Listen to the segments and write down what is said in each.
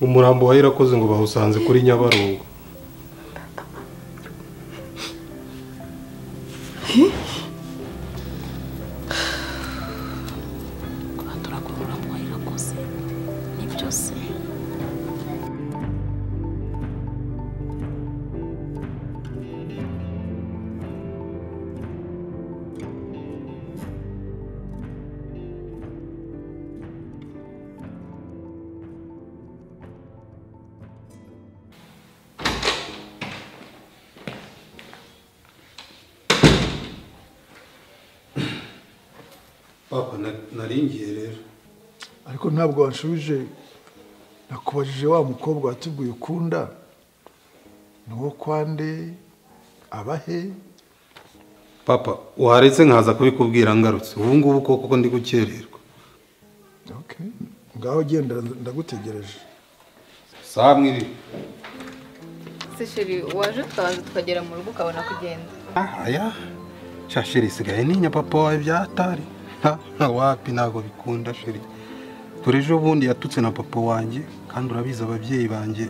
umurambo wa irakoze ngo bawusanze kuri nyabarongo papa naringiye rero ariko ntabwo wanshubije nakubajije wa mukobwa watubwiye ukunda ni uwo kwande abahe papa waretse nkaza kubikubwira ngarutse ubu ngubu koko ndi gukererwa ngaho ugenda ndagutegereje saa mwiri se sheri waje twaza tukagera mu rugo ukabona kugenda aya shasheri isigaye ninya papa wawe byatari nta wapi ntabwo bikunda sheri dore ejo bundi yatutse na papa wanjye kandi urabizi ababyeyi banjye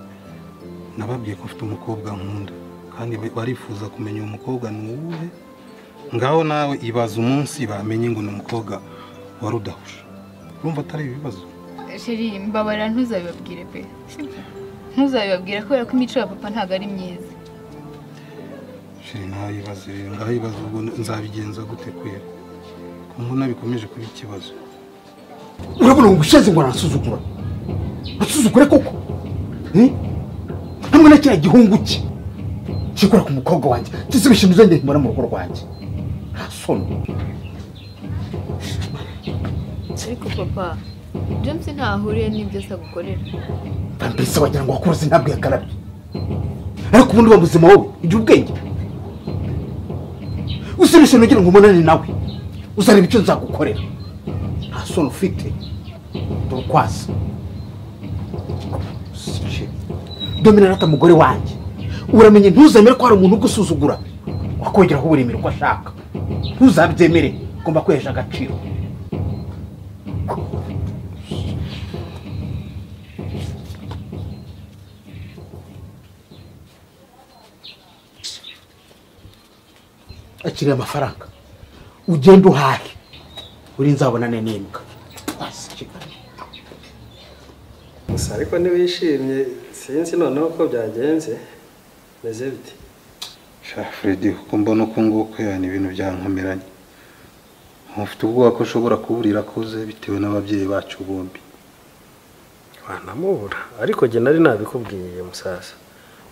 nababwiye ko ufite umukobwa nkunda kandi barifuza kumenya uwo mukobwa ni uwuhe ngaho nawe ibaza umunsi bamenye ngo ni umukobwa wa rudahusha urumva atari ibibazo sheri mbabarira ntuzabibabwire pe ntuzabibabwire kubera ko imico ya papa ntabwo ari myiza sheri ntayibaze rero ngaho ibibazo ubwo nzabigenza gute kwera mbona bikomeje kuba ikibazo urabona ngo ushaze ngo arasuzugura asuzugure koko hamwe na kiriya gihungu cye kikora ku mukobwa wanjye ndetse ibishimbo uzongeye kumubona mu rugo rwanjye arasona ariko papa james ntahuriye n'ibyo se agukorera mbese wagira ngo wakuruze ntabwo yakarabye ariko ubundi uba muzima wowe igira ubwenge usibishe nugira ngo umunani nawe uzareba icyo nzagukorera nta soni ufite ndurukwaza dominarata mugore wanjye uramenye ntuzemere ko hari umuntu ugusuzugura wakongeraho uburemere uko ashaka ntuzabyemere ugomba kwihesha agaciro akiriye amafaranga ugende uhahe uri nzabonane n'imbwa gusa ariko ntiwishimye sinzi noneho ko byagenze meze bite sha fredi kuko mbona uko nguko ni ibintu byankomeranye mufite ubwoba ko ushobora kuburira akuze bitewe n'ababyeyi bacu bombi wanamubura ariko njye nari nabikubwiye musaza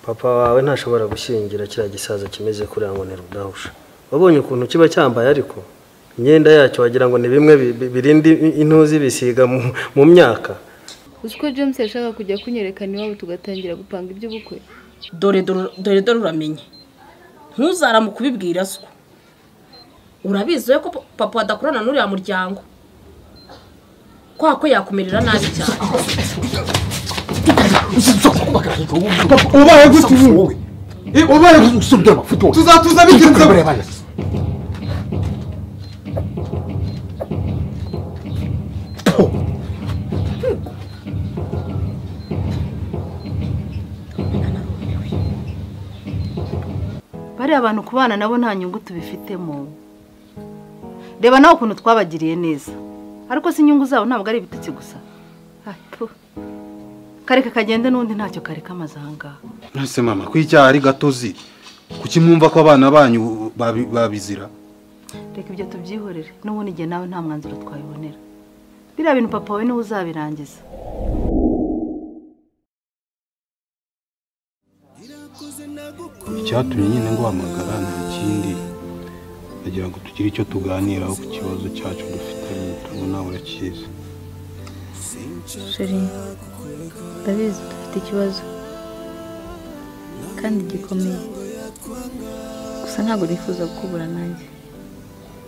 papa wawe ntashobora gushyingira kiriya gisaza kimeze kuriya ngo ni rudahusha wabonye ukuntu kiba cyambaye ariko imyenda yacyo wagira ngo ni bimwe birinda intuzi bisiga mu myaka uzi ko james yashaka kujya kunyerekana iwabo tugatangira gupanga iby'ubukwe dore dore dore uramenye ntuzarame kubibwira so urabizi ko papa adakorana n'uriya muryango kwa ko yakumerera nabi cyane ubaye gute wowe ubaye gute usubira amafuti wowe tuzatuza bigenze bariya abantu ku bana nabo nta nyungu tubifitemo reba nawe ukuntu twabagiriye neza ariko si inyungu zabo ntabwo ari ibitutsi gusa kareka kagende n'undi ntacyo kareka amaze aha ngaha mwese mama ko icyaha ari gatozi kuki mwumva ko abana banyu babi- babizira reka ibyo tubyihorere n'ubundi igihe nawe nta mwanzuro twabibonera biriya bintu papa we niwe uzabirangiza icyatumye nyine nguhamagara nta kindi ndagira ngo tugire icyo tuganiraho ku kibazo cyacu dufitanye turabona urakizi sheri ndabizi dufite ikibazo kandi gikomeye gusa ntabwo nifuza gukubura nanjye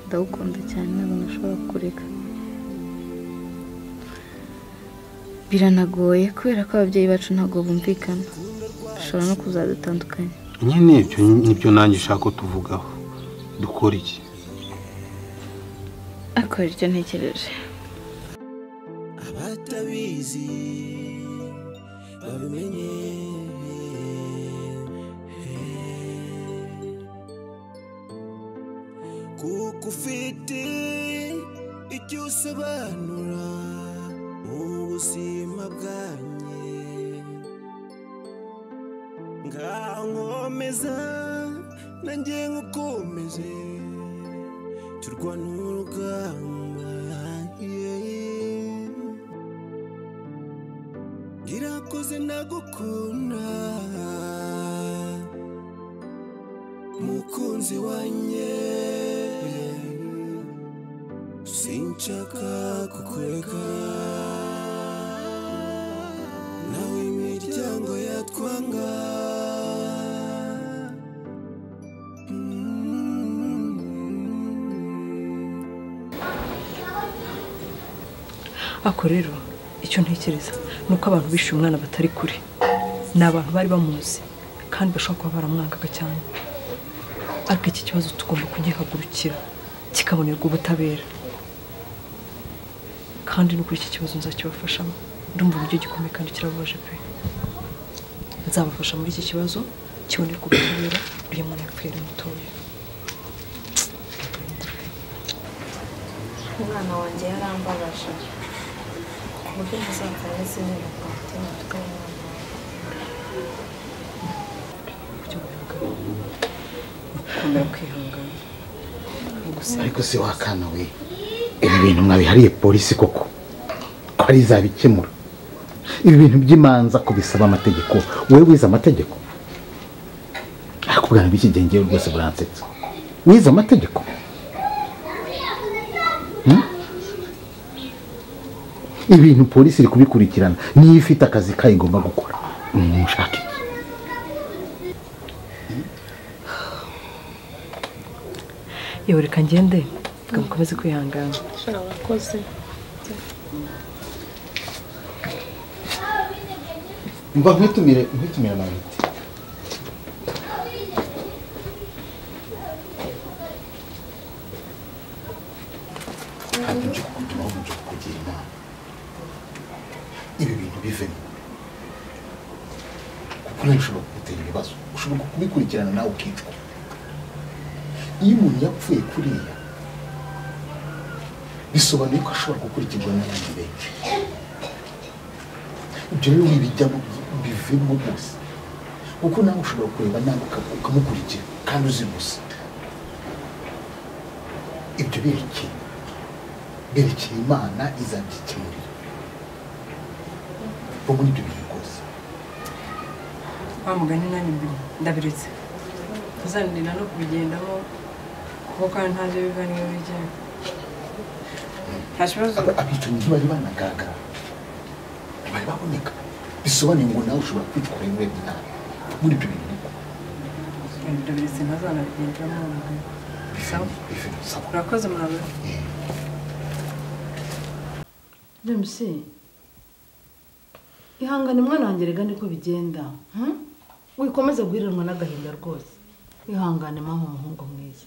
ndagukunda cyane ntabwo nashobora kukureka biranagoye kubera ko ababyeyi bacu ntabwo bumvikana bashobora no kuzadutandukanya nyine ibyo nibyo nanjye ushaka ko tuvugaho dukora iki ariko hari icyo ntekereje abatabizi kuko ufite icyo usobanura mu buzima bwanjye ngaho nkomeza nanjye nkukomeze turwana urugamba yeah. Irakoze ndagukunda mukunzi wanjye sinshaka kukureka nawe imiryango yatwanga ako rero icyo ntekereza ni uko abantu bishe umwana batari kure ni abantu bari bamuzi kandi bashobora kuba baramwangaga cyane ariko iki kibazo tugomba kugihagurukira kikabonerwa ubutabera kandi no kuri iki kibazo nzakibafashamo ndumva uburyo gikomeye kandi kirababaje pe nzabafasha muri iki kibazo kibonerwa ubutabera uyu mwana yapfuye ari mutoya umwana wanjye yarambabaje ku buryo ntazakora n'izindi mitima mfite umwana uburyo bugaragara gukomera kwihangana no gusenga ariko se wakana we ibi bintu mwabihariye polisi koko ko ari izabikemura ibi bintu by'imanza kubisaba amategeko wowe wize amategeko ariko ubwana bw'iki gihe ngewe rwose buransetsa wize amategeko Hmm? ibintu polisi iri kubikurikirana niyo ifite akazi kayo igomba gukora mushake yewe reka ngende reka mukomeze kwihangana urakoze mba nkwitumire nkwitumire amayinite ntabwo nje kukutuma ahubwo nje kukugira inama ibi bintu bivemo kuko nawe ushobora kugutera ibibazo ushobora kubikurikirana nawe ukicwa iyo umuntu yapfuye kuriya bisobanuye ko ashobora gukurikirwa n'abandi benshi ibyo rero wibijyamo bivemo rwose kuko nawe ushobora kureba nawe uka- ukamukurikira kandi uzi gusa ibyo birekeye berekeye imana izabyikemurira bo muri ibyo bintu rwose wa mugani nanjye mbere ndabiretse ntuzanirira no kubigendamo kuko kandi ntabyo biva niyo bijyayo nta kibazo Aba- abicanyi ntibari banagaragara ntibari baboneka bisobanuye ngo nawe ushobora kwitwara muri iyo nama muri ibyo bintu ariko ndabiretse ntazanabigendamo wa mugani bivemo Sawa. bivemo sawa urakoze murabona james ihangane mwana wanjye reka niko bigenda hmm? wikomeze guhiranwa n'agahinda rwose wihangane mpamvu umuhungu mwiza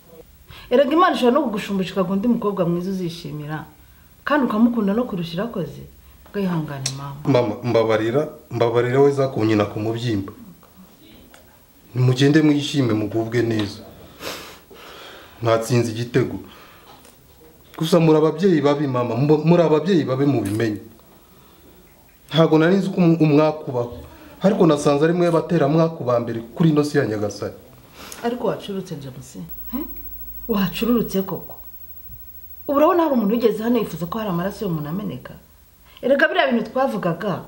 erega imana ishobora no kugushumbisha ikaguha undi mukobwa mwiza uzishimira kandi ukamukunda no kurusha irakoze ubwo yihangane mama mama mbabarira mbabarira we zakumye ku mubyimba nimugende mwishime mugubwe neza mwatsinze igitego gusa muri ababyeyi babi mama mu- muri ababyeyi babi mubimenye ntabwo nari nzi ko um- umwakubaho ariko nasanze ari mwe batera mbere kuri ino si ya nyagasani ariko wacurutse james hmm? wacururutse koko ubu urabona hari umuntu ugeze hano yifuza ko hari amaraso y'umuntu ameneka erega biriya bintu twavugaga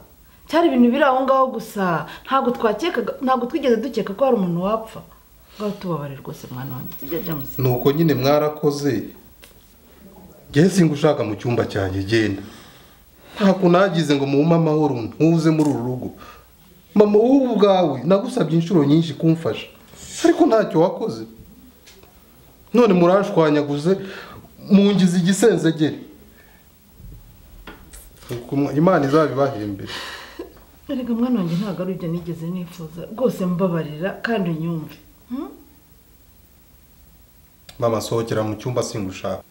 cyari ibintu biri aho ngaho gusa ntabwo twakekaga ntabwo twigeze dukeka ko hari umuntu wapfa ngaho tubabare rwose mwana wanjye sibyo james nuko nyine mwarakoze ngewe singa ushaka mu cyumba cyanjye genda nta kuntu hagize ngo muwume amahoro ntuze muri uru rugo mama wowe ubwawe nagusabye inshuro nyinshi kumfasha ariko ntacyo wakoze none murashwanyaguze mungize igisenzegere Nuko imana izabibahembere erega mwana wanjye ntabwo ari ibyo nigeze nifuza rwose mbabarira kandi unyumve hmm? mama sohokera mu cyumba singa ushaka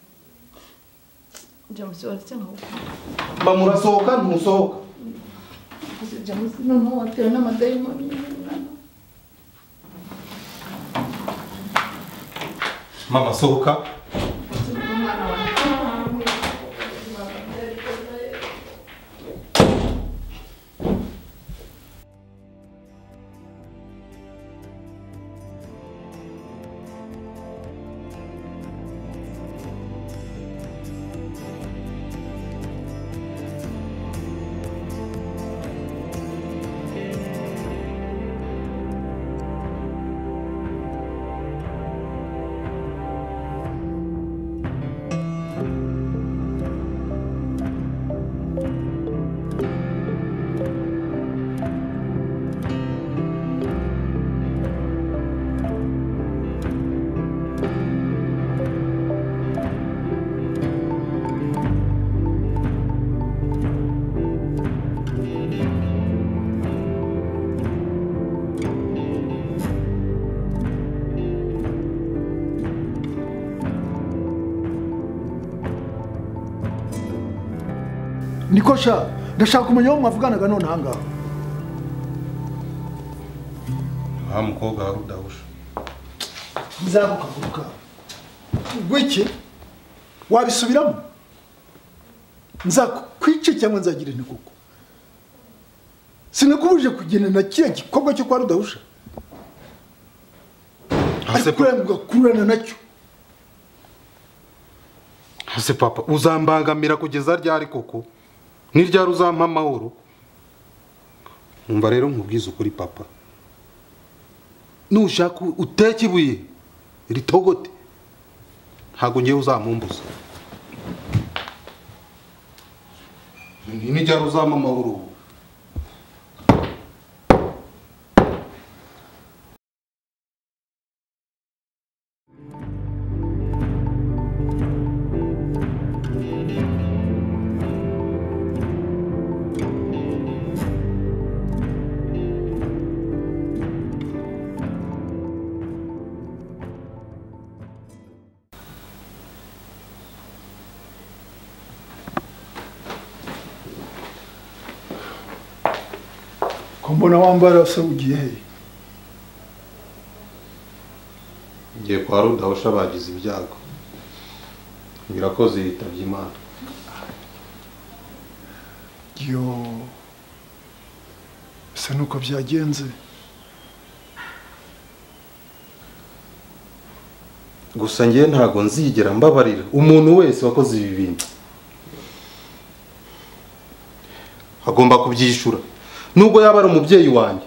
james waretse nkagukunda mama urasohoka ntusohoka james noneho watewe n'amadayimoni mwana mama sohoka niko sha ndashaka kumenya aho mwavuganaga none ahangaha wa mukobwa wa rudahusha nzagukaguruka ubwo iki wabisubiramo nzakwice cyangwa nzagira inti kuko sinakubuje kugenda na kiriya gikorwa cyo kwa rudahusha se ariko uranga ugakurana nacyo ese papa uzambangamira kugeza ryari koko ni ryari uzampa amahoro Umva rero nkubwize ukuri papa nushaka uteke ibuye ritogote ntabwo ngewe uzamumbuza ni ni ryari uzampa amahoro ubu ko mbona wambara se ugiye hehe ngiye kwa rudahusha bagize ibyago birakoze yitabye imana yo se nuko byagenze gusa ngewe ntabwo nzigera mbabarira umuntu wese wakoze ibi bintu agomba kubyishyura nubwo yaba ari umubyeyi wanjye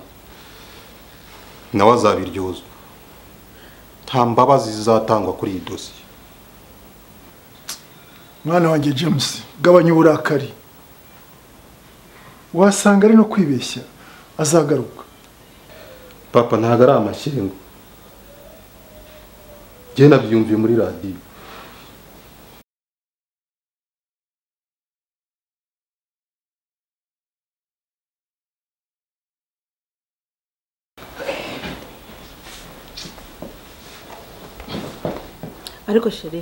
nawe azabiryozwa nta mbabazi zizatangwa kuri iyi dosiye mwana wanjye james gabanya uburakari wasanga ari no kwibeshya azagaruka papa ntabwo ari amashyengo ngewe nabyumviye muri radiyo ariko sheri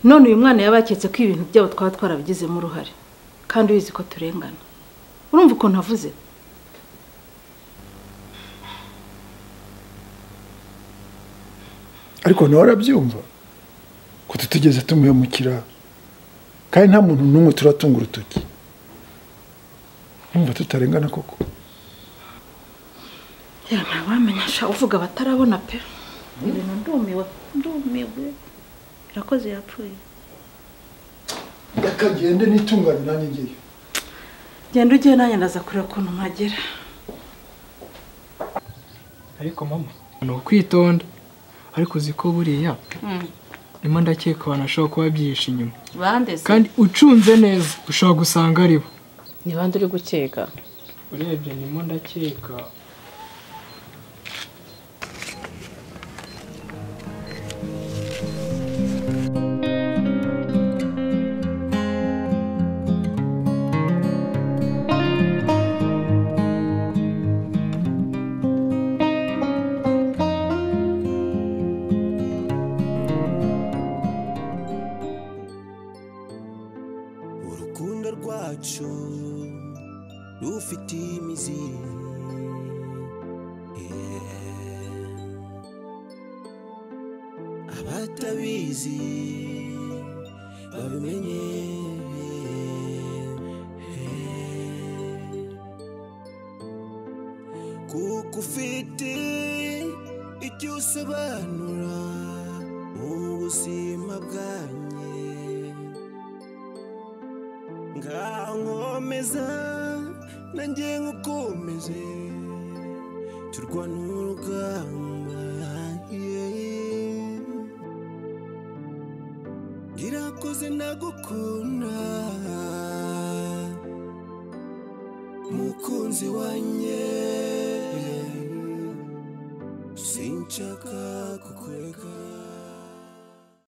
none uyu mwana yaba yaketse ko ibintu byabo twaba twarabigizemo uruhare kandi ubizi ko turengana urumva ukuntu avuze ariko nawe arabyumva ko tutigeze tumuhemukira kandi nta muntu n'umwe turatunga urutoki numva tutarengana koko yamara wamenya sha uvuga batarabona pe ibintu ndumiwe ndumiwe irakoze yapfuye reka ngende n'itungane nanjye ngeyo genda ugiye nanjye ndaza kureba ukuntu mpagera ariko mama ni ukwitonda ariko uzi ko buriya ndimo ndakeka abantu bashobora kuba byihishe inyuma bande se kandi ucunze neza ushobora gusanga ari bo ni bande uri gukeka urebye ndimo ndakeka urukundo rwacu rufite imizi Yeah. abatabizi babimenye Yeah. kuko ufite icyo usobanura mu buzima bwanjye ngaho nkomeza nanjye nkukomeze turwana urugamba yeah. irakoze nagukunda mukunzi wanjye sinshaka kukureka